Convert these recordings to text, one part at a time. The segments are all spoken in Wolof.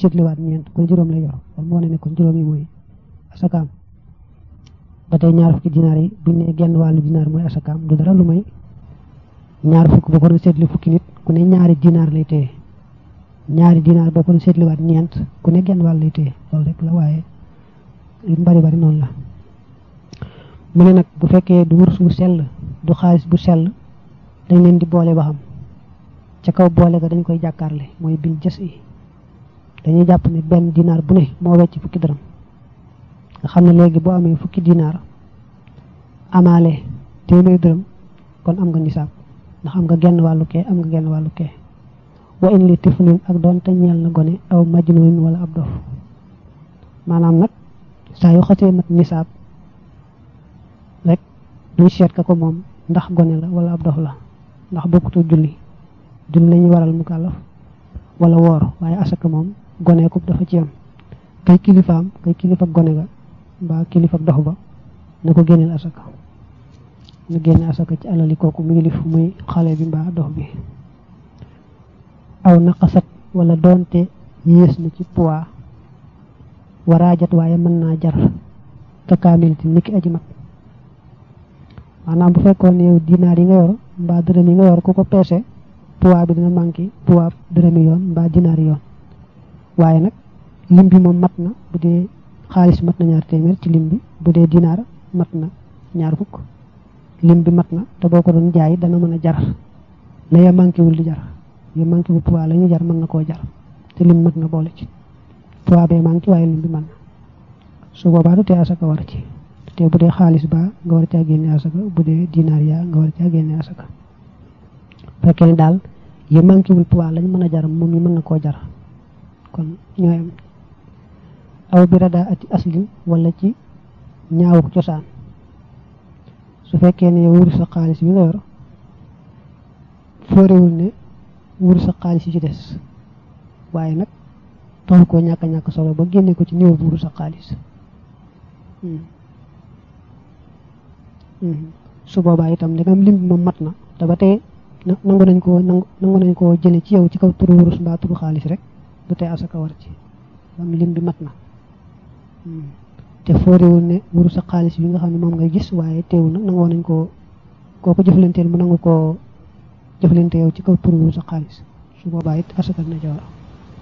seetliwaat ñeent kon juróom lay yor kon moo ne ne kon juróom yi mooy asakaam ba tey ñaar fukki dinaar yi buñ ne genn wàllu dinaar mooy asakaam du dara lu may ñaar fukk boo ko doon seetli fukki nit ku ne ñaari dinaar lay téye ñaari dinaar boo ko doon seetliwaat ñeent ku ne genn wàll lay téye loolu rek la waaye li mu bari bari noonu la mu ne nag bu fekkee du wurus bu sell du xaalis bu sell dañ leen di boole ba xam ca kaw boole ga dañ koy jàkkaarle mooy bil jës yi dañuy jàpp ne benn dinaar bu ne moo wecc fukki dërëm nga xam ne léegi boo amee fukki dinaar amaale téeméer dërëm kon am nga nisaab ndax am nga genn wàllu kee am nga genn wàllu kee wa in li tiflin ak doon te ñeel na gone aw majnun wala ab dof maanaam nag saa yu xasee mat nisaab rek duñ seet ka ko moom ndax gone la wala ab dof la ndax bokkutu julli julli lañuy waral mu kàllaf wala woor waaye asaka moom gone ko dafa ci am kay kilifaam kay kilifa gone ga mbaa kilifa dox ba na ko génneel asaka na génne asaka ci alali kooku mu yilif muy xale bi mbaa dox bi aw naqasat wala doonte yées na ci poids waraajat waaye mën naa jar ka kaamilti niki aji mat maanaam bu fekkoon yow dinaar yi nga yor mbaa dërëm yi nga yor ku ko peese poids bi dina manqué poids dërëmi yoon mbaa dinaar yoon waaye nag lim bi moom mat na bu dee xaalis mat na ñaar téeméer ci lim bi bu dee dinaar mat na ñaar fukk lim bi mat na te boo ko doon jaay dana mën a jar la ya manqué wul di jar ya manqué wul poids la ñu jar mën na koo jar te lim mat na boole ci poids bee manqué waaye lim bi mën na su boobaa du tee asaka war ci te bu dee xaalis ba nga war caa génne asaka bu dee dinaar yaa nga war caa génne asaka fekkee ne daal ya manqué wul poids lañ mën a jar moom yi mën na koo jar kon ñooy am aw bi rada ati aslin wala ci ñaawuk cosaan su fekkee ne yow wuru sa xaalis bi nga yor foorewul ne wuru sa xaalis yi ci des waaye nag taxu koo ñàkk ñàkk solo ba génne ko ci néew bu wuru sa xaalis su boobaa itam ndegam lim bi moom mat na te ba tey nangu nañ koo nangu nañ koo jële ci yow ci kaw turu wurus mbaa turu xaalis rek du tey asaka war ci am lim bi mat na te foorewul ne wuru sa xaalis bi nga xam ne moom ngay gis waaye teewul nag nangoo nañ koo koo ko jëflanteel mu nangu koo jëflante yow ci kaw turu wuru sa xaalis su boobaa it asaka na ca war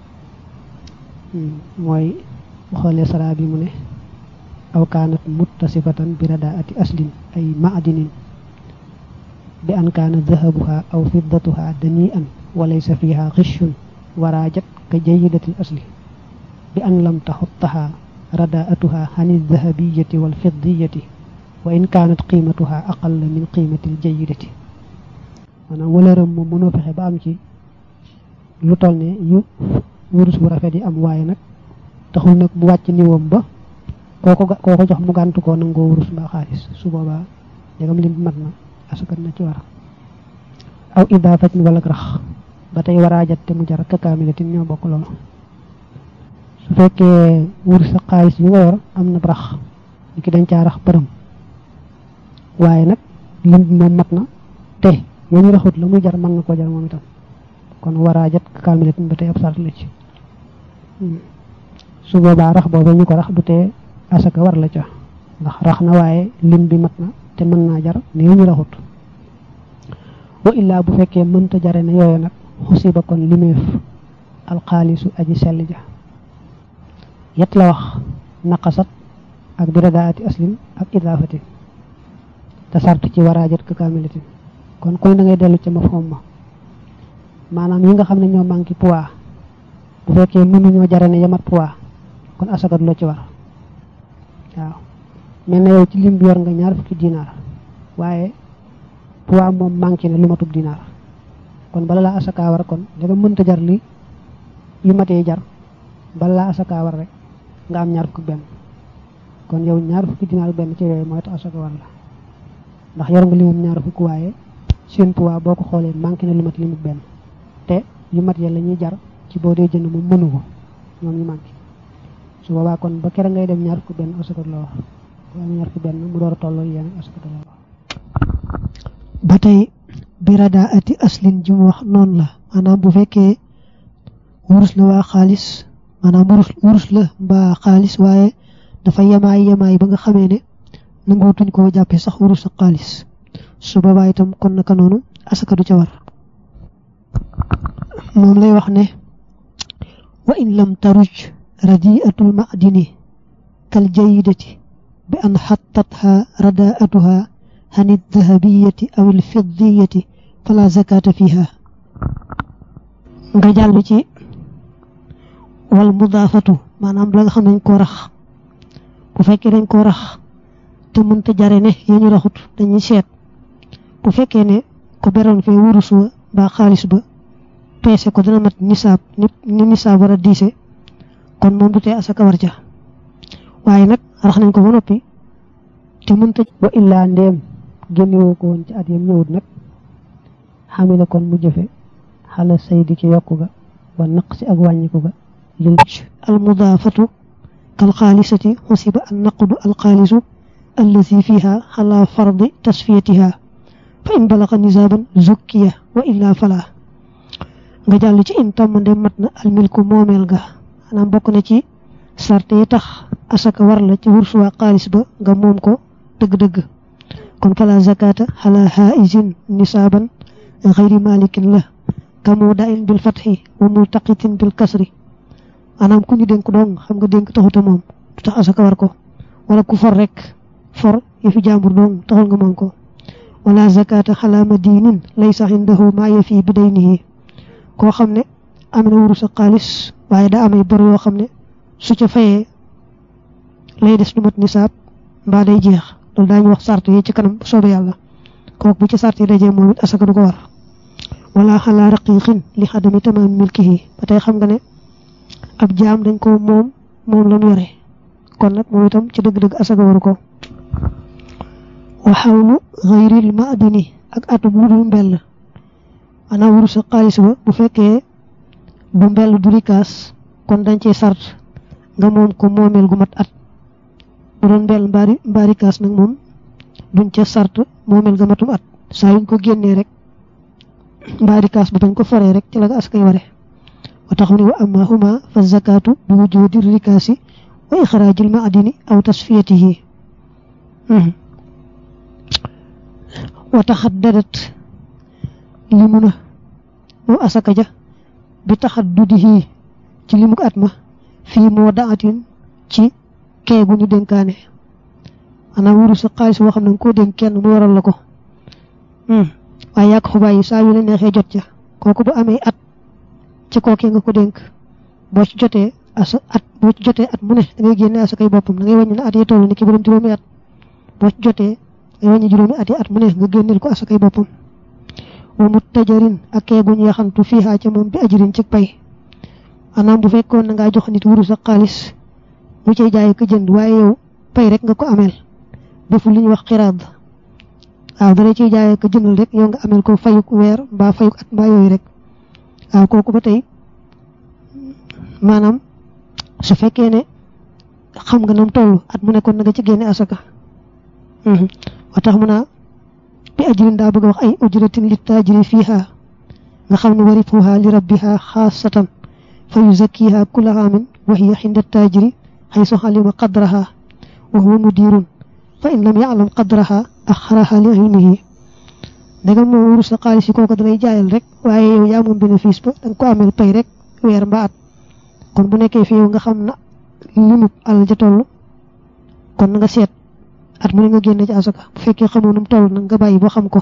mooy xoolee sara bi mu ne aw kaanat muttasifatan bi radaati aslin ay maadinin bi an kaana dahabuha aw fiddatuha dani'an wa laysa fiha xishun waraajat ka jayidatil asli bi an lam taxuttaha radaatuha xani dahabiyati wal fiddiyati wa in kaanat qiimatuha aqalla min qiimatil jayidati maanaam wëlëram moom mënoo fexe ba am ci lu toll ne yu wurus bu rafet yi am waaye nag taxul nag mu wàcc niwoom ba kooko kooko jox mu gàntu koo nangoo wurus mbaa xaalis su boobaa ndegam lim mat na asukat na ci war aw idaafatin wala rax ba tey waraajat te mu jar ka kaamilatin ñoo bokk loolu su fekkee wurus sa xaalis bi nga yor am na rax ni ki dañ caa rax përëm waaye nag lim bi moom mat na te yañu raxut la muy jar mën na koo jar moom itam kon waraajat ka kaamilatin ba tey ab sart la ci su boobaa rax boobu ñu ko rax du tee asaka war la ca ndax rax na waaye lim bi mat na te mën naa jar ne ñu raxut wa illaa bu fekkee mënta jare ne yooyu nag xusiba kon limeef alxaalisu aji sell ja yet la wax naqasat ak biradaati aslin ak idaafatin te sart ci waraajat ka kaamilatin kon koy da ngay dellu ca mafhum ma maanaam yi nga xam ne ñoo manqué poids bu fekkee mënuñoo jare ne yamat poids kon asaka du la ci war waaw mel na yow ci lim bi yor nga ñaar fukki dinaar waaye poids moom manqué na lu matub dinaar kon bala laa asaka war kon daga mënta jar li yu matee jar bala laa asaka war rek nga am ñaar fukki benn kon yow ñaar fukki dinaar benn ci yooyu mooy tax asaka war la ndax yor nga limum ñaar fukk waaye seen poids boo ko xoolee manqué na lu mat limu benn te yu mat ya la ñuy jar ci boo dee jënd moom mënu ko ñoom ñu manqué su boobaa kon ba kere ngay dem ñaar fukk benn asaka la wax waaye ñaar fukk benn mu door a tolloo yéen asaka la wax ba tey birada ati aslin ji mu wax noonu la maanaam bu fekkee wurus la waa xaalis maanaam wurus wurus la mbaa xaalis waaye dafa yemaay yemaay ba nga xamee ne nangootuñ koo jàppee sax wurus ak xaalis su boobaa itam kon naka noonu asaka du ca war moom lay wax ne wa in lam taruj radiatul ma'dini kal jayidati bi an xattatha radaatuha عن الذهبية أو الفضية فلا زكاة فيها nga jàll ci wal mudaafatu maanaam la nga xam dañ koo rax bu fekkee dañ koo rax te mënta jare ne ya ñu raxut dañuy seet bu fekkee ne ko beroon fee wurus wa mbaa xaalis ba peese ko dana mat nisaab ni nisaab war a diise kon moom du tee asaka war ja waaye nag rax nañ ko ba noppi te mënta wa illaa ndéem génnewoo ko woon ci at yam ñëwut nag xamila kon mu jëfe xala saydi ci yokku ga wa naqsi ak wàññiku ga lil al mudaafatu kal xaalisati xusiba an naqdu al xaalisu allazi fiha xala fardi tasfiyatiha fa in balaxa nisaaban zukkiya wa illaa fala nga jàll ci in tàmmande mat na al milku moomeel ga maanaam bokk na ci sarte yi tax asaka war la ci wursuwaa xaalis ba nga moom ko dëgg-dëgg kon fala zakata xala haizin nisaaban xayri malikin la kamu dain bil fatxi wa multaqitin bil kasri maanaam ku ñu dénk dong xam nga dénk taxuta moom du tax asaka war ko wala ku for rek for yëfi jàmbur dong taxul nga moom ko wala zakata xala madinin laysa indahu ma yafi bi daynihi koo xam ne am na wurus ak xaalis waaye daa amay bor yoo xam ne su ca fayee lay des du mat nisaab mbaa day jeex loolu daañu wax sart yi ci kanam soobe yàlla kooku bu ci sart yi dajee moom it asaka du ko war wala xalaa raqiqin li xadami tamaam milkihi ba tey xam nga ne ab jaam dañ ko moom moom la mu yore kon nag moom itam ci dëgg-dëgg asaka waru ko wa xawlu xayril maadini ak atub lu dul mbell maanaam wurus ak xaalis ba bu fekkee bu mbell du rikaas kon dañ cee sart nga moom ko moomeel gu mat at bu doon mbell mbaari mbaari kaas nag moom duñ ca sart moomeel ga matum at saa yuñ ko génnee rek mbaari kaas ba bañ ko foree rek ci la nga askay ware wa tax mu ne wa amma huma fa zakatu bi wujudi rikaasi wa ixraajil maadini aw tasfiyatihi wa taxaddadat li mun a moom asaka ja bi taxaddudihi ci limuk at ma fii moo daatin ci kee gu ñu dénkaane maanaam wuru sa xaalis boo xam ne nga koo dénk kenn mu waral la ko waaye yàq xubaay yi saa yu la neexee jot ca kooku bu amee at ci kookee nga ko dénk boo ci jotee asa at boo ci jotee at mu ne da ngay génne asakay boppam da ngay wàññi ne at yi toll ni ki borom juróomi at boo ci jotee da ngay wàññi juróomi at yi at mu ne nga génneel ko asakay boppam wa mu tajarin ak kee gu ñu yaxantu fii ca moom bi ajirin ci pay maanaam bu fekkoon na ngaa jox nit wuru sa xaalis mu cay jaay ko jënd waaye yow pay rek nga ko ameel deful li ñuy wax xiraad waaw dara ciy jaayee ko jëndal rek yow nga ameel ko fayuk weer mbaa fayuk at mbaa yooyu rek waaw kooku ba tey maanaam su fekkee ne xam nga nam toll at mu nekkoon na nga ci génne asaka wa tax mu naa bi ajrin daa bëgg a wax ay ujratin li taajiri fiiha nga xam ne warifuha li rabbiha xaasatan fa yuzakkiha kulla aamin wa hiya xinda taajiri xaysu xalima qadraha wa huwa mudirun fa in lam yaalam qadraha axaraha li ilmihi ndegam moom wurus sa xaalis yi kooku dalay jaayal rek waaye yow yaa moom bénéfice ba danga ko amel pay rek weer mbaa at kon bu nekkee fi yow nga xam na limub alal ja toll kon na nga seet at mu ne nga génne ci asaka bu fekkee xamoo num toll nag nga bàyyi boo xam ko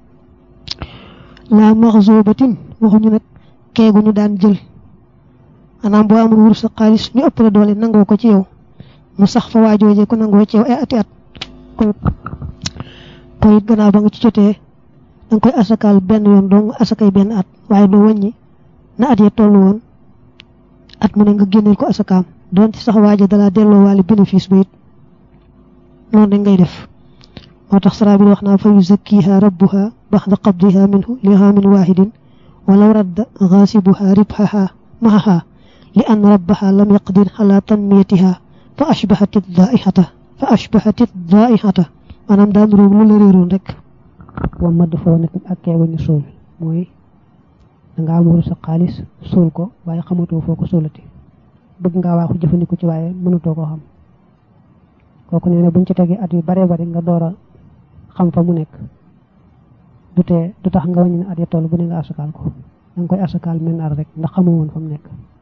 la maxzubatin waxuñu nag keegu ñu daan jël maanaam boo amul wurus sa xaalis ñu ëpp la doole nangoo ko ci yow mu sax fa waajooje ko nangoo ci yow ay ati at ko it gannaaw ba nga ci jotee danga koy asakaal benn yoon dong asakay benn at waaye doo wàññi na at ya toll woon at mu ne nga génneel ko asakaam doon ci sax waaja dalaa delloo waale bénéfice ba it noonu dañ ngay def moo tax sara bi wax naa fa yuzakkiha rabbuha baxda qabdiha minhu li haamin waahidin walaw radda gaasibuha ribhaha mahaha li an rabbaha lam yaqdir ala tanmiyatiha fa ashbahat daihata fa ashbahat daihata maanaam daal roog lu la réeroon rek wa madd foo nag ak keegu ñu suul mooy danga am wuru sa xaalis suul ko waaye xamatoo foo ko suulati bëgg ngaa waaxu jëfandiku ci waaye mënutoo koo xam kooku nee na buñ ci tegee at yu baree bari nga door a xam fa mu nekk du tee du tax nga wàññi ne at ya toll bu ne nga asakaal ko da nga koy asakaal men at rek ndax xamoo woon fa mu nekk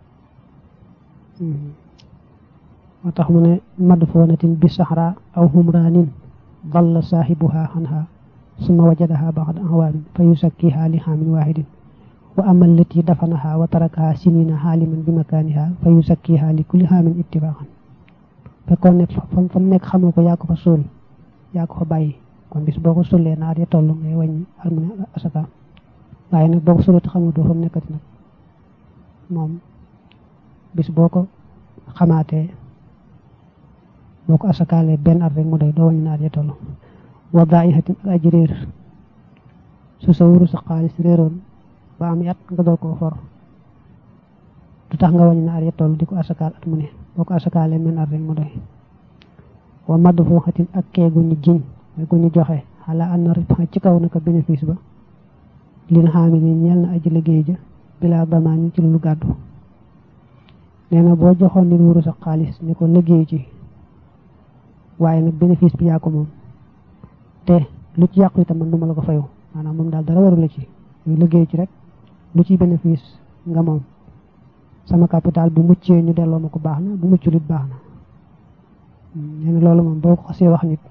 moo tax mu ne madfoonatin bi saxra aw humraanin dalla saahibuha xanha summa wajadaha baxda awaamin fa yusakkiha li xaamin waahidin wa ama allati dafanaha wa tarakaha sinina xaaliman bi makaaniha fa yusakkiha li kulli xaamin ittifaqan fekkoon ne fa fa mu nekk xamoo ko yaa ko fa suul yaa ko fa bàyyi kon bis boo ko sullee naat ya toll ngay wàññi ak mu ne asaka waaye nag boo ko sullee te xamatoo fa mu nekkati nag moom bis boo ko xamaatee boo ko asakaalee benn at rek mu doy doo wàññi naat ya toll wa daa'ihatin ak aji réer su sa wuru sa xaalis réeroon ba am at nga door koo for du tax nga wàññi naat ya toll di ko asakaal at mu ne boo ko asakaalee benn at rek mu doy wa madfuuxatin ak kee gu ñu jiñ mooy gu ñu joxe xalaa an na ribxa ci kaw naka bénéfice ba lin xaami ni ñeel na aji liggéey ja bilaa damaan ci lu gàddu nee na boo joxoon nit wuru sa xaalis ni ko liggéey ci waaye nag bénéfice bi yaa ko moom te lu ci yàqu itam man du ma la ko fayu maanaam moom daal dara waru la ci ñu liggéey ci rek lu ci bénéfice nga moom sama capital bu muccee ñu delloo ma ko baax na bu muccul it baax na nee na loolu moom boo ko xasee wax nit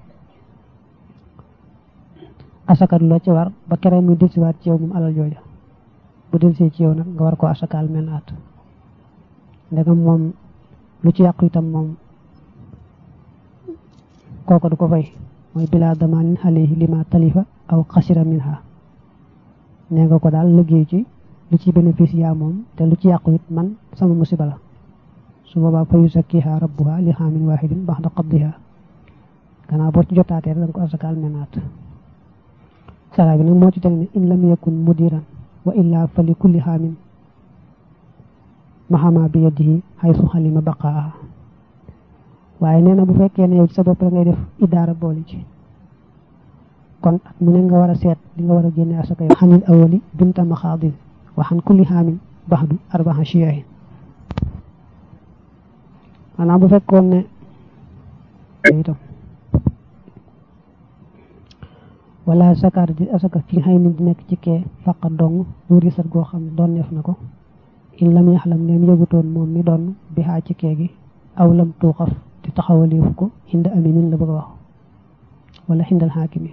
asakat loo ci war ba kere muy delsiwaat ci yow moom alal jooja bu delsee ci yow nag nga war koo asakaal men at ndegam moom lu ci yàqu itam moom kooko du ko fay mooy bilaa damaanin alayhi lima talifa aw xasira minha nee nga ko daal liggéey ci lu ci bénéfice yaa moom te lu ci yàqu it man sama musiba la su boobaa fa yusakkiha rabbuha li xaamin waahidin baxda qabdiha gannaaw boo ci jotaatee da nga ko asakaal menaat sara bi nag moo ci teg ne in lam yakun mudiran wa illa fa li kulli xaamin mahama bi yadihi xaysu xalima baqaa waaye nee na bu fekkee ne yow ci sa bopp la ngay def idaara boole ci kon at mu ne nga war a seet li nga war a génne asaka yow xanil awali binta maxaadin wa xan kulli xaamin baxdu arbaxa chiyahin maanaam bu fekkoon ne itam wala sakaar di asaka fi xëy ni di nekk ci kee faqa dong wuri sat goo xam ne doon neef na ko in lam yaxlam neem yëgutoon moom mi doon bi xaa ci kee gi aw lam tuuxaf di taxawaleefu ko xinda aminin la bëgg a wax wala xindal xaakimi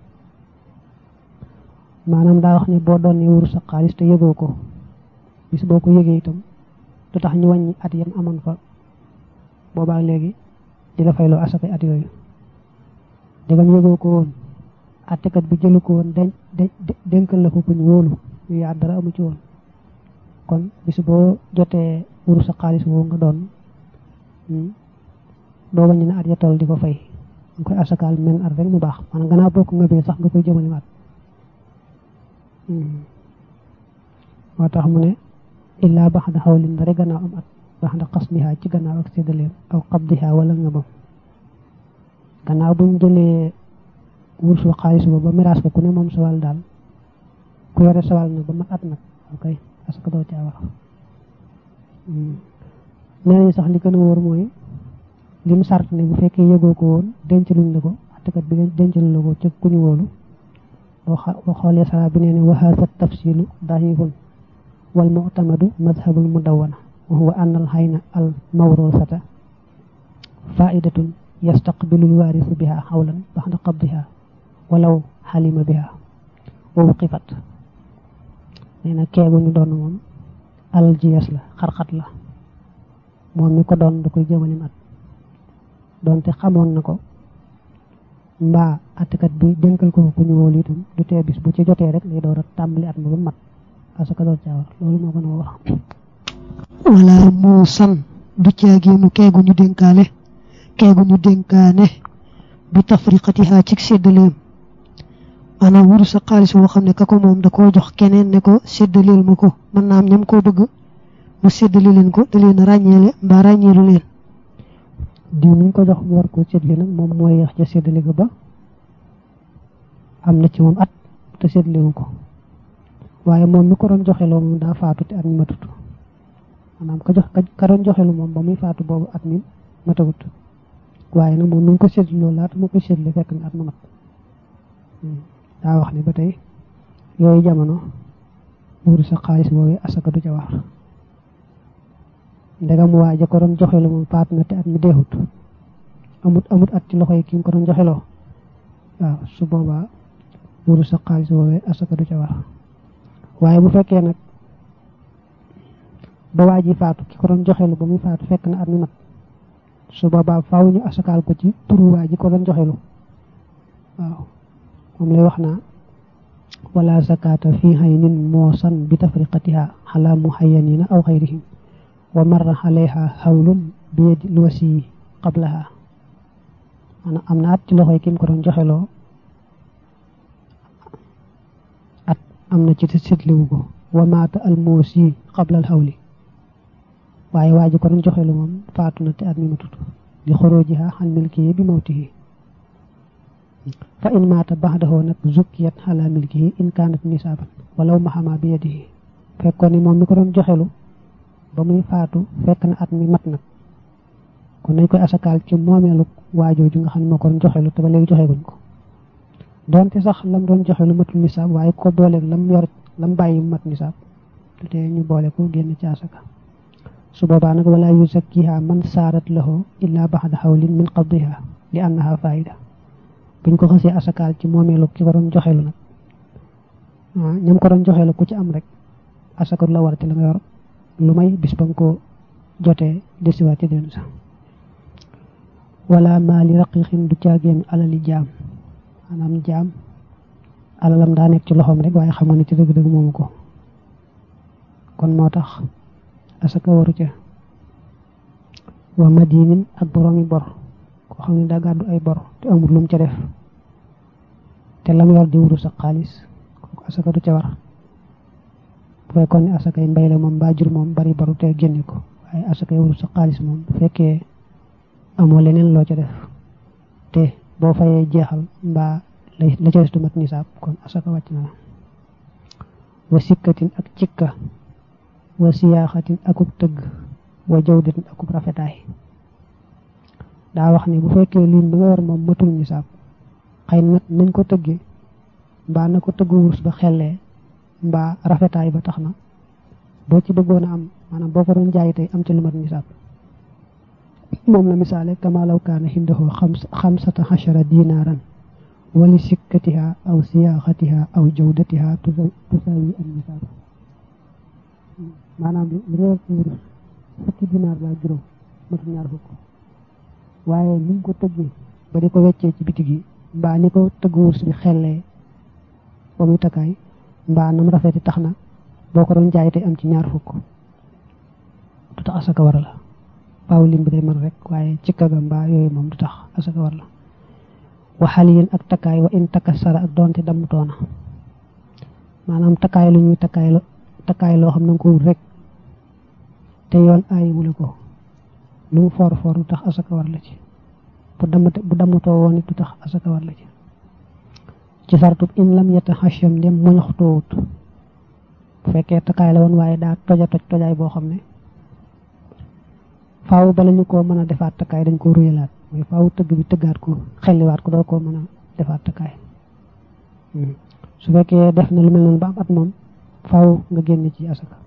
maanaam daa wax ne boo doon ne wuru sa xaalis te yëgoo ko bis boo ko yëgee itam du tax ñu wàññi at yam amoon fa boobaa léegi di la fayloo asakay at yooyu dégam yëgoo ko woon attekat bi jëlu ko woon den dénkal la ko ku ñu wóolu yu yaat dara amu ci woon kon bis boo jotee wuru sa xaalis woo nga doon doo wàññi ne at ya toll di ko fay nga koy asakaal men at rek mu baax maanaam gannaaw boo ko ngëbee sax nga koy jëmale at moo tax mu ne illaa baxda xawlin dara gannaaw am at baxda xasmiha ci gannaaw ak séddaleem aw qabdiha wala ngëbam gannaaw buñ jëlee wursu xaalis ba ba miraas ko ku ne moom sawal daal ku yore sawal nag ba mat at nag ok parce que doo caa wax nee nañu sax li gën a wóor mooy lim sart ne bu fekkee yëgoo ko woon denc luñ la ko attekat bi denc luñ la ko ca ku ñu wóolu boo xoolee sara bi nee ne wa haza tafsilu dahihun wal mu'tamadu madhabul mudawwana wa huwa anna al hayna al mawrusata fa'idatun yastaqbilu al warisu biha hawlan ba'da qabdiha walaw xalima biha wa wuqifat nee na keegu ñu doon moom alal ji yes la xarxat la moom mi ko doon da koy jëmalim at doonte xamoon na ko mbaa attekat bi dénkal ko ku ñu wóolu itam du tee bis bu ci jotee rek lay door a tàmbali at ma ba mat asaka door caa war loolu moo gën a wax wala mu san du caageenu keegu ñu dénkaale keegu ñu dénkaane bi tafriqatiha ci séddaleem maanaam wuru sa xaalis woo xam ne ka ko moom da koo jox keneen ne ko séddaleel ma ko mën naa am ñam koo bëgg mu séddale leen ko da leen ràññeele mbaa ràññeelu leen diw mi ñu ko jox mu war koo séddale nag moom mooy yeex ca séddale ga ba am na ci moom at te séddalewu ko waaye moom mi ko doon joxe loo moom daa faatu te at mi matut maanaam ka jox ka doon joxe lu moom ba muy faatu boobu at mi matagut waaye nag moom nu ko séddale loolu laata mu ko séddale fekk na at ma mat daa wax ne ba tey yooyu jamono buuru sa xaalis boobu asaka du ca war ndegam waa ja ko doon joxe lu moom faatu na te at mi deexut amut amut at ci loxo yi ki mu ko doon joxe loo waaw su boobaa buuru sa xaalis boobu asaka du ca war waaye bu fekkee nag ba waa ji faatu ki ko doon joxelu ba muy faatu fekk na at mi mat su boobaa faaw ñu asakaal ko ci turu waa ji ko doon joxelu waaw moom lay wax naa wala zakata fi haynin moosan bi tafriqatiha ala muhayyanina aw xayrihim wa marra alayha hawlun bi yadi lwasi qablaha maanaam am na at ci loxoy ki mu ko doon joxeloo at am na ci sitliwu ko wa maata al moosi qabla al hawli waaye waa ji ko doon joxelu moom faatu na te at mi matut li xoroojiha xan milkihi bi mawtihi fa in maata baxdahu nag zukkiyat ala milkihi in kaanat nisaaban walaw maxama bi yadihi fekkoon ni moom mi ko doon joxelu ba muy faatu fekk na at mi mat nag kon nañ koy asakaal ci moomeelu waajooju nga xam ne moo ko doon joxelu te ba léegi joxe guñ ko donte sax lam doon joxelu matul nisaab waaye ko booleeg lam yor lam bàyyi mat nisaab te te ñu boole ko génn ci asaka su boobaa nag wala yuzakkiha man saarat lahu illa baxda xawlin min qabdiha li annaha faida buñ ko xasee asakaal ci moomeelu ki ko doon joxelu nag ñam ko doon joxelu ku ci am rek asaka la war ci la nga yor lu may bis ba nga ko jotee desiwaat ci den sax wala maali raqiqin du caagéen alali jaam maanaam jaam alalam daa nekk ci loxoom rek waaye xam nga ne ci dëgg-dëgg moomu ko kon moo tax asaka waru ca wa madinin ak boroomi bor koo xam ne daa gàddu ay bor te amul lum ca def te lam yor di wuru sa xaalis kooku asaka du ca war bu fekkoon ne asakay mbay la moom mbaa jur moom bari baru te génne ko waaye asakay wuru sa xaalis moom bu fekkee amoo leneen loo ca def te boo fayee jeexal mbaa la ca des du mat nisaab kon asaka wàcc na la wa sikkatin ak cikka wa siyaaxatin akub tëgg wa jawdatin akub rafetaay daa wax ne bu fekkee liin bi nga yor moom matul nisaab xëy na nañ ko tëggee mbaa na ko tëgg wurs ba xellee mbaa rafetaay ba tax na boo ci bëggoon a am maanaam boo ko doon jaay tey am ci lu mat nisaab moom la misaale kama law kaana hindahu xamsata xachara dinaaran wali sikkatiha aw siyaaxatiha aw jawdatiha tusawi an nisaab maanaam li nga yor ci wurus fukki dinaar laa juróom matul ñaar fukk waaye ni nga ko tëggee ba di ko weccee ci bitig yi mbaa ni ko tëgg wurus bi xellee ba muy takkaay mbaa nam rafeti tax na boo ko doon jaay tey am ci ñaar fukk du tax asaka war la faaw lim bi day mën rek waaye ci kaga mbaa yooyu moom du tax asaka war la waxal yéen ak takkaay wa in takassara ak doonte damm toona maanaam takkaay lu ñuy takkaay la takkaay loo xam na nga ko wut rek te yoon ayi wule ko lu mu for for du tax asaka war la ci bu dammate bu dammutoo woon it du tax asaka war la ci ci sartub in lam yeta hacham ndem moñoxtoowut bu fekkee takkaay la woon waaye daa toja toj tojaay boo xam ne faaw bala ñu koo mën a defaat takkaay dañ ko ruyalaat mooy faaw tëgg bi tëggaat ko xelliwaat ko doo koo mën a defaat takkaay su fekkee def na lu mel noonu ba am at moom faaw nga génn ci asaka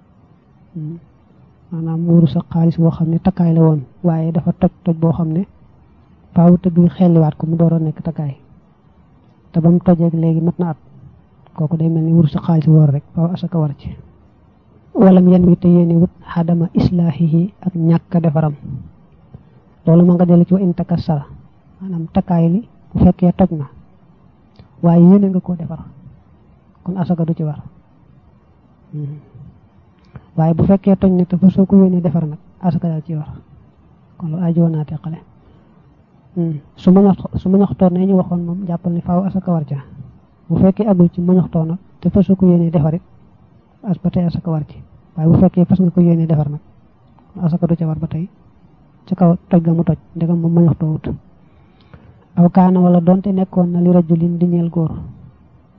maanaam muuru sa xaalis boo xam ne takkaay la woon waaye dafa toj toj boo xam ne faaw tëgg bi xelliwaat ko mu door a nekk takkaay te ba mu tojeeg léegi mat na at kooku day mel ni muuru sa xaalis woor rek faaw asaka war ci walam yan wi te yéene wut xadama islaahihi ak ñàkk defaram loolu ma nga dellu ci wa in takassara maanaam takkaay li bu fekkee toj na waaye yéene nga koo defar kon asaka du ci war waaye bu fekkee toj na te fa soo ko yéene defar nag asaka daal ci war kon lu ajoo naa teqale su ma ñox su ma ñoxtoon ne ñu waxoon moom jàppal ni faaw asaka war ca bu fekkee agul ci ma ñoxtoo nag te fa soo ko yéene defarit as ba tey asaka war ci waaye bu fekkee fas nga ko yéene defar nag asaka du ca war ba tey ci kaw toj ga mu toj ndegam moom ma ñoxtoo wut aw kaana wala donte nekkoon na li rajulin di ñeel góor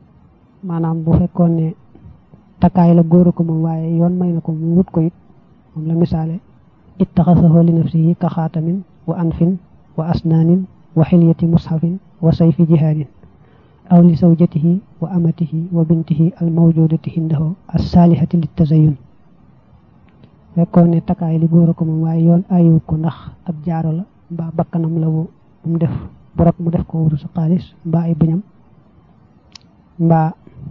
maanaam bu fekkoon ne takkaay la góor ko moom waaye yoon may na ko mu wut ko it moom la misaale ittaxasahu li nafsihi ka xaatamin wa anfin wa asnaanin wa xilyati mushafin wa sayfi jihaadin aw li zawjatihi wa amatihi wa bintihi al mawjudati hindahu as saalihati lit tazayun fekkoon ne takkaay li góor a ko moom waaye yoon ayiwu ko ndax ab jaaro la mbaa bakkanam la bu mu def borog mu def ko wuru sa xaalis mbaa ay bëñam mbaa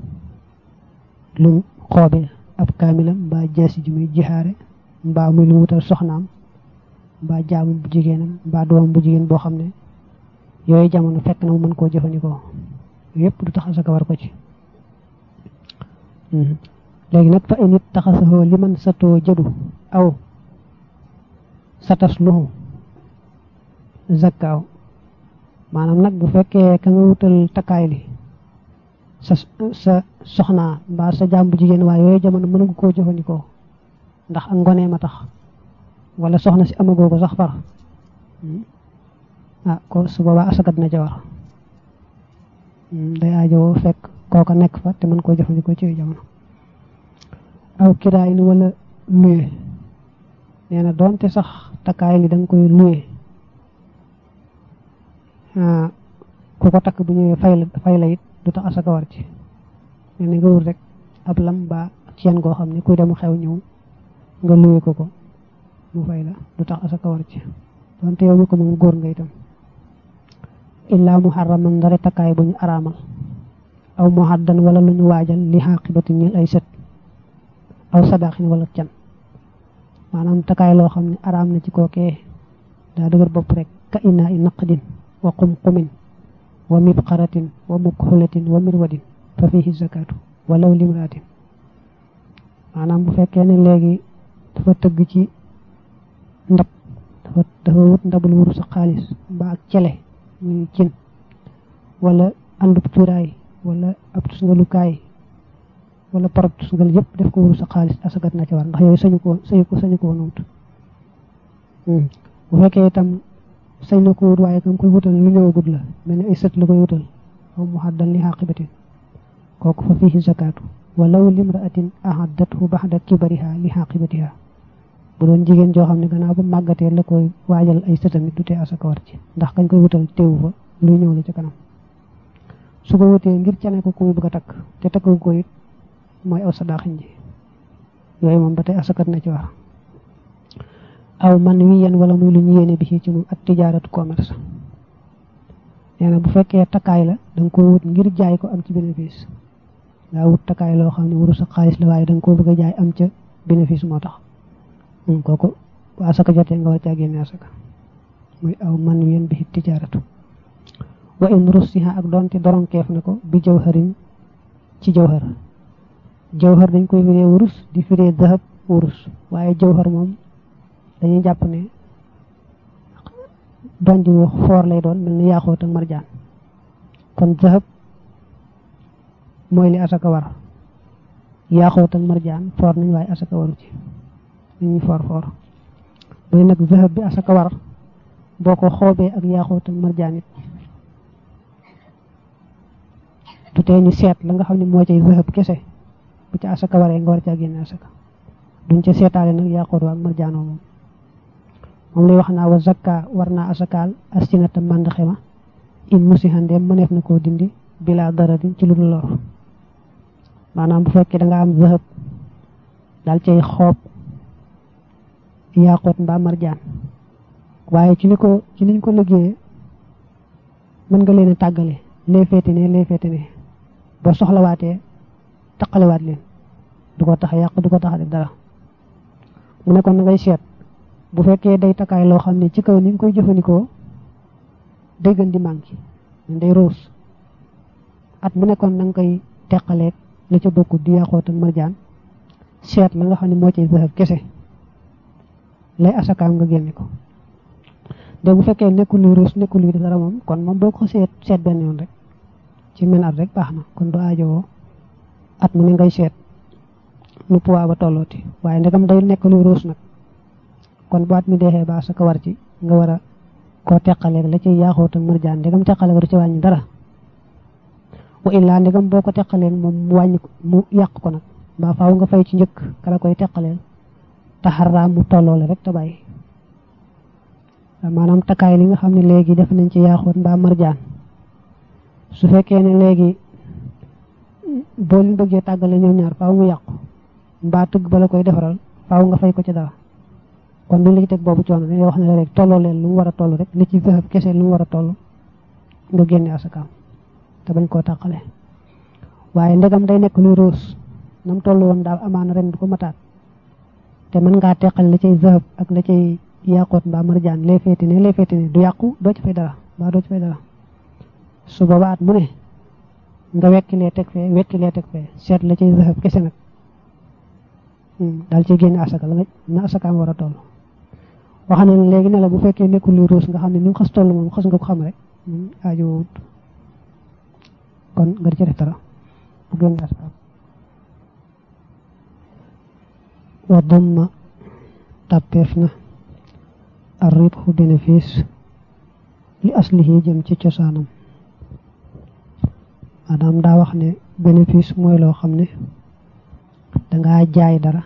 lu xoobe ab kaamilam mbaa jaasi ji muy jihaare mbaa muy lu wutal soxnaam mbaa jaamu bu jigéenam mbaa doom bu jigéen boo xam ne yooyu jamono fekk na mu mën koo jëfandikoo yépp du tax asaka war ko ci léegi nag fa init taxasahoo li man satoo jëdu aw satas luhu zakkaaw maanaam nag bu fekkee ka nga wutal takkaay li sa sa soxnaa mbaa sa jaam bu jigéen waaye yooyu jamono mënagu koo jëfandikoo ndax ak ngonee ma tax wala soxna si amagoo ko sax far ah ko su boobaa asaka dina ca war day aajowoo fekk kooka nekk fa te mën koo jëfandikoo ci jamono aw kiraay ni wala luye nee na doonte sax takkaay li da nga koy luye ku ko takk bu ñëwee fay la fay la it du tax asaka war ci nee na nga wut rek ab lam ba ceen goo xam ne kuy dem xew ñëw nga luye ko ko mu fay la du tax asaka war ci doonte yow mi ko moom góor nga itam illaa muharraman ndare takkaay bu ñu araamal aw muhaddan wala lu ñu waajal li xaqibati ñil ay sët aw sadaqin wala can maanaam takkaay loo xam ne araam na ci kookee daa dëgër bopp rek ka inaa i naqdin wa qumqumin wa mibqaratin wa mukxulatin wa mirwadin fa fihi zakatu walaw limraatin maanaam bu fekkee ne léegi dafa tëgg ci ndab dafa dafa wut ndabul wuru sa xaalis mbaa ak cele muy cin wala àndub cuuraay wala ab tusngalukaay wala parab tusngal yëpp def ko wuru sa xaalis asagat na ci war ndax yooyu sañu ko sañu ko sañu ko woon wut bu fekkee itam sañ na ko wut waaye kam koy wutal lu ñëwagut la mel ni ay sët la koy wutal aw mu xaddan li xaqibatin kooku fa fihi zakatu walaw limraatin ahaddathu baxda kibariha li xaqibatiha bu doon jigéen joo xam ne gannaaw ba màggatee la koy waajal ay sëtamit du tee asaka war ci ndax kañ koy wutal teewu fa luy ñëw la ca kanam su ko wutee ngir cane ko ku muy bëgg a takk te takku ko it mooy aw sadaaxin ji yooyu moom ba tey asakat na ci war aw man wi yen wala muy lu ñu yéene bi ci moom ak tijaaratu commerce nee na bu fekkee takkaay la da nga ko wut ngir jaay ko am ci bénéfice ngaa wut takkaay loo xam ne waru sa xaalis la waaye da nga koo bëgg a jaay am ca bénéfice moo tax kooku bu asaka jotee nga war caa génne asaka muy aw man wi yen bi tijaaratu wa in russiha ak doonte doronkeef na ko bi jawharin ci jawhar jawhar dañ koy firee wurus di firee dahab wurus waaye jawhar moom dañuy jàpp ne donj wu foor lay doon mel ni yaaxoot ak marjaan kon dahab mooy li asaka war yaaxoot ak marjaan foor nañ waaye asaka waru ci dañuy foor foor bu nag dahab bi asaka war boo ko xoobee ak yaaxoot ak marjaan it du tee ñu seet la nga xam ne moo cay dahab kese bu ca asaka waree nga war caa génne asaka duñ ca seetaale nag yaaxoot waa ak marjaanoo moom moom lay wax naa wa zakka war naa asakaal astinata màndaxe ma in musihandeem mëneef na koo dindi bila daradin ci lu dul lor maanaam bu fekkee da nga am zahab daal cay xoob yaaxoot mbaa marjaan waaye ci ni ko ci niñ ko liggéeyee mën nga leen a tàggale lee féete ne lee féete ne boo soxlawaatee taqalewaat leen du ko tax yàq du ko tax def dara mu ne kon na ngay seet bu fekkee day takkaay loo xam ne ci kaw ni nga koy jëfandikoo day gën di manqué day roos at mu nekkoon na nga koy teqaleeg la ca bokk di yàqoot ak marjaan seet la nga xam ne moo cay zahab kese lay asakaam nga génne ko de bu fekkee nekkul luy roos nekkul luy dara moom kon moom boo ko seet seet benn yoon rek ci men at rek baax na kon du aajowoo at mu ne ngay seet nu poids ba tollooti waaye ndegam day nekk luy roos nag kon bu at mi deexee ba asaka war ci nga war a koo teqaleeg la ci yaaxoot ak marjaan ndegam teqale war ci wàññi dara wa illaa ndegam boo ko teqaleen moom mu wàññi mu yàq ko nag mbaa faaw nga fay ci njëkk kala koy teqaleel taxarraam mu tolloole rek te bàyyi maanaam takkaay li nga xam ne léegi def nañ ci yaaxoot mbaa marjaan su fekkee ne léegi boo leen bëggee tàggale ñoom ñaar faaw mu yàqu mbaa tëgg ba la koy defaral faaw nga fay ko ci dara kon duñ la ci teg boobu coono dañuy wax ne rek tolloo leen lu mu war a toll rek li ci zahab kese lu mu war a toll nga génne asakaam te bañ koo tàqale waaye ndegam day nekk luy roos nam toll woon daal amaana ren du ko mataat te mën ngaa teqal la cay zahab ak la cay yàqoot mbaa marjaan lay féeti ne lay féeti ne du yàqu doo ci fay dara mbaa doo ci fay dara su boobaa at mu ne nga wekkilee teg fee wekkilee teg fee seet la cay zahab kese nag daal ci génne asaka la nga na asakaam war a toll wax na léegi ne la bu fekkee nekkul luy ruus nga xam ne ni nga xas toll moom xas nga ko xam rek aajo wut kon nga di ci def dara bu génne asakaam wa damma tàppeef na ar ribhu bénéfice li aslihi jëm ci cosaanam maanaam daa wax ne bénéfice mooy loo xam ne dangaa jaay dara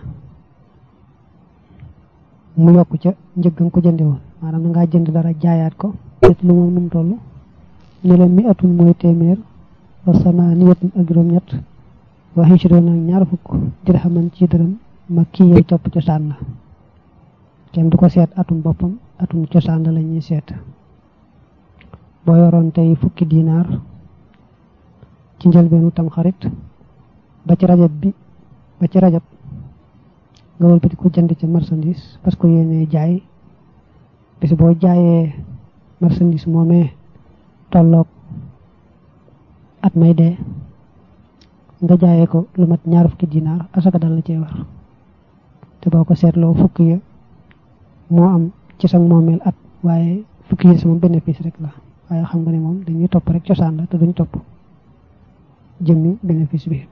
mu yokk ca njëg nga ko jënde woon maanaam dangaa jënd dara jaayaat ko et lu moom num toll ne la mi atun mooy téeméer wa samaaniyatun ak juróom-ñett wa hijroon ak ñaar fukk dirhaman ci dërëm ma kii yey topp cosaan la kenn du ko seet atum boppam atum cosaan la la ñuy seet boo yoroon tey fukki dinaar ci njëlbeenu tam xarit ba ci rajab bi ba ci rajab nga wëlbati ko jënd ci marchandise parce que yéene jaay bis boo jaayee marchandise moomee tolloog at may dee nga jaayee ko lu mat ñaar fukki dinaar asaka dal la cee war te boo ko seetloo fukki ya moo am ci sa moomeel at waaye fukki ya sama bénéfice rek la waaye xam nga ne moom dañuy topp rek cosaan la te duñ topp jëmmi bénéfice bi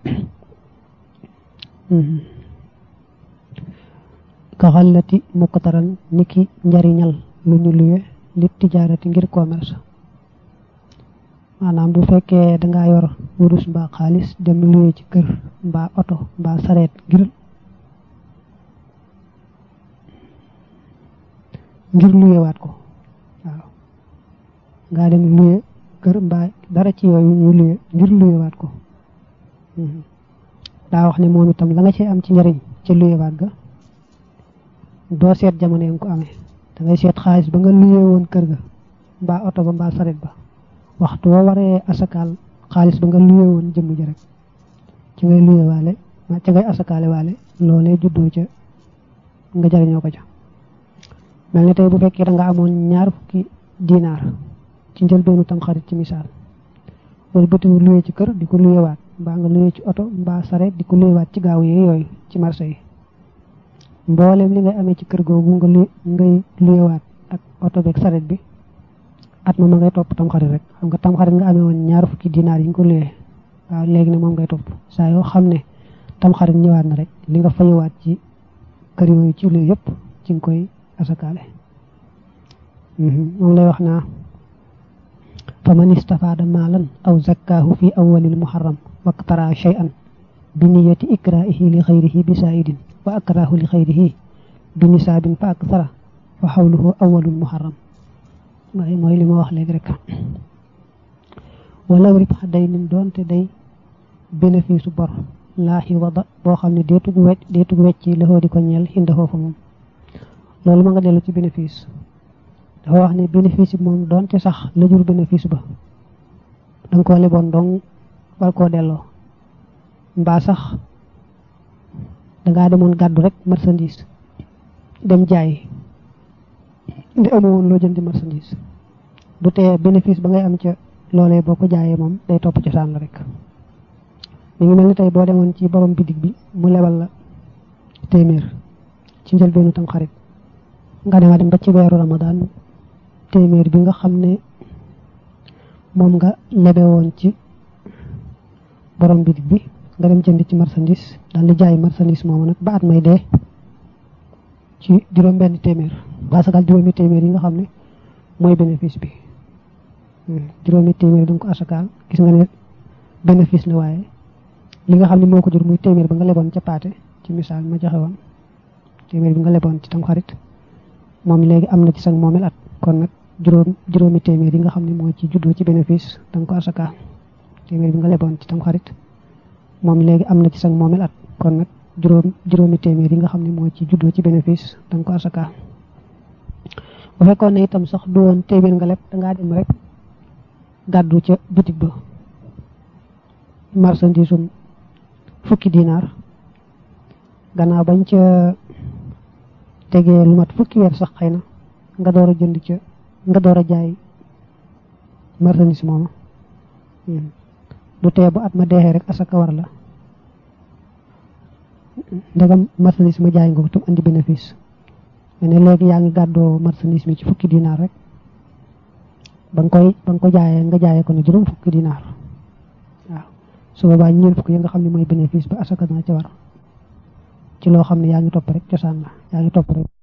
ka xallati muqtaran niki njariñal lu ñu luwe li tijaarati ngir commerce maanaam bu fekkee dangaa yor wurus mbaa xaalis dem luwe ci kër mbaa oto mbaa sareet ngir ngir luwewaat ko waaw ngaa dem luwe kër mbaa dara ci yooyu ñu luwe ngir luwewaat ko daa wax ne moom itam la nga ci am ci njariñ ca luyewaat ga doo seet jamono yi nga ko amee da ngay seet xaalis ba nga luyee woon kër ga mbaa oto ba mbaa saret ba waxtu woo waree asakaal xaalis ba nga luyee woon jëmm ji rek ci ngay luyewaale ma ci ngay asakaale waale loolee juddoo ca nga jariñoo ko ca mel ni tey bu fekkee da nga amoon ñaar fukki dinaar ci njëlbeenu tam xarit ci misaal wala bëtiwu luyee ci kër di ko luyewaat mbaa nga luyee ci oto mbaa saret di ko luyewaat ci gaaw yi yooyu ci marché yi mboolem li ngay amee ci kër googu nga lu ngay luyewaat ak oto beeg saret bi at ma ma ngay topp tamxarit rek xam nga tamxarit nga amee woon ñaar fukki dinaar yi nga ko luyee waaw léegi ne moom ngay topp saa yoo xam ne tamxarit ñëwaat na rek li nga fayewaat ci kër yooyu ci luy yëpp ci nga koy asakaale moom lay wax naa fa man istafaada maalan aw zakkaahu fi awwalil muharram waktara shay'an bi niyati ikraihi li xayrihi bi saidin wa akrahu li xayrihi bi nisaabin fa aksara fa xawluhu awwalul muharram waaye mooy li ma wax léegi rek walaw ribxa day nin doonte day bénéfice bor laaxi wada boo xam ne deetug wecc deetug wecci laxoo di ko ñeel xindafoo fa moom loolu ma nga dellu ci bénéfice dafa wax ne bénéfice bi moom doonte sax la jur bénéfice ba danga koo leboon dong war koo delloo mbaa sax dangaa demoon gàddu rek marchandise dem jaay ndi amoon loo jëndi marchandise du tee bénéfice ba ngay am ca loolee boo ko jaayee moom day topp cosaan la rek mi ngi mel ni tey boo demoon ci borom bitig bi mu lebal la téeméer ci njëlbeenu tam xarit nga dema dem ba ci weeru ramadaan téeméer bi nga xam ne moom nga lebe woon ci borom bitig bi nga dem jënd ci marchandise daal di jaay marchandise moomu nag ba at may dee ci juróom benn téeméer basagal juróomi téeméer yi nga xam ne mooy bénéfice bi juróomi téeméer da nga ko asakaal gis nga ne bénéfice la waaye li nga xam ne moo ko jur muy téeméer ba nga leboon ca paate ci misaal ma joxe woon téeméer bi nga leboon ci tam xarit moom léegi am na ci sag moomel at kon nag juróom juróomi téeméer yi nga xam ne moo ci juddoo ci bénéfice da nga ko asaka téeméer bi nga leboon ci tam xarit moom léegi am na ci sag moomel at kon nag juróom juróomi téeméer yi nga xam ne moo ci juddoo ci bénéfice da nga ko asaka bu fekkoon ne itam sax du woon téeméer nga leb dangaa dem rek gàddu ca boutique ba marchandise um fukki dinaar gannaaw bañ ca tegee lu mat fukki weer sax xëy na nga door a jënd ca nga door a jaay marchandise mooma du tee bu at ma deexee rek asaka war la ndegam marchandise ma jaay nga ko tam andi bénéfice mais ne léegi yaa ngi gàddoo marchandise mi ci fukki dinaar rek ba nga koy ba nga ko jaayee nga jaayee ko ne juróom fukki dinaar waaw su boobaa ñeent fukki yi nga xam ne mooy bénéfice ba asaka dana ca war ci loo xam ne yaa ngi topp rek cosaan la yaa ngi topp rek